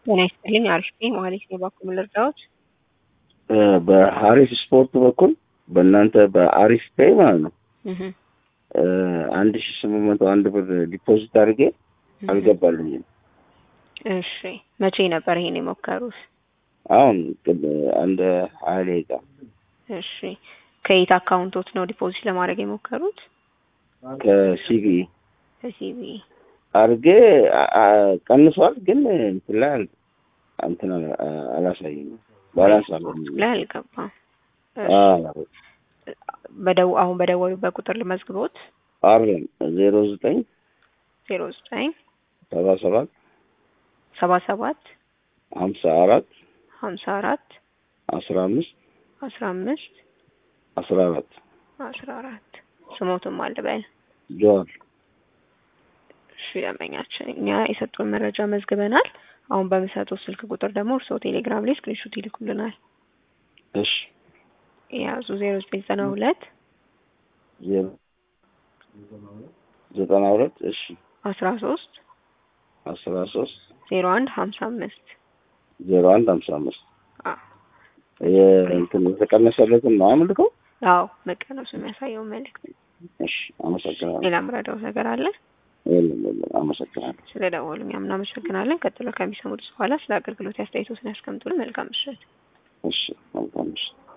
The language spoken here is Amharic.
ጤና ይስጥልኝ። አሪፍ ነኝ። ማለት ነው በኩል ልርዳዎት? በሀሪፍ ስፖርት በኩል በእናንተ በአሪፍ ፔይ ማለት ነው እህ አንድ ሺ ስምንት መቶ አንድ ብር ዲፖዚት አድርጌ አልገባልኝም። እሺ መቼ ነበር ይሄን የሞከሩት? አሁን ቅድ- አንድ ሀያ ደቂቃ እሺ ከየት አካውንቶት ነው ዲፖዚት ለማድረግ የሞከሩት? ከሲቢኢ ከሲቢ አድርጌ አ- አ- ቀንሷል፣ ግን እንትን ላይ አል- እንትን አላ- አላሳየኝም። ባላንስ አለ ላይ አልገባም። በደው አሁን በደወሉበት ቁጥር ልመዝግቦት አርም ዜሮ ዘጠኝ ዜሮ ዘጠኝ ሰባ ሰባት ሰባ ሰባት ሀምሳ አራት ሀምሳ አራት አስራ አምስት አስራ አምስት አስራ አራት አስራ አራት ስሞትም አልበል ጆዋር እሺ ደንበኛችን እኛ የሰጡን መረጃ መዝግበናል። አሁን በምሰጡት ስልክ ቁጥር ደግሞ እርስዎ ቴሌግራም ላይ ስክሪንሾት ይልኩልናል። እሺ የያዙ ዜሮ ዘጠኝ ዘጠና ሁለት ዜሮ ዘጠና ሁለት እሺ አስራ ሶስት አስራ ሶስት ዜሮ አንድ ሀምሳ አምስት ዜሮ አንድ ሀምሳ አምስት የእንትን የተቀነሰለትን ነው አምልከው። አዎ መቀነሱ የሚያሳየው መልእክት። እሺ አመሰግናለሁ። ሌላ ምረዳው ነገር አለ? የለም የለም፣ አመሰግናለሁ። ስለ ደወሉ እኛም እናመሰግናለን። ቀጥሎ ከሚሰሙት በኋላ ስለ አገልግሎት አስተያየቶትን ያስቀምጡልን። መልካም ምሽት። እሺ መልካም ምሽት።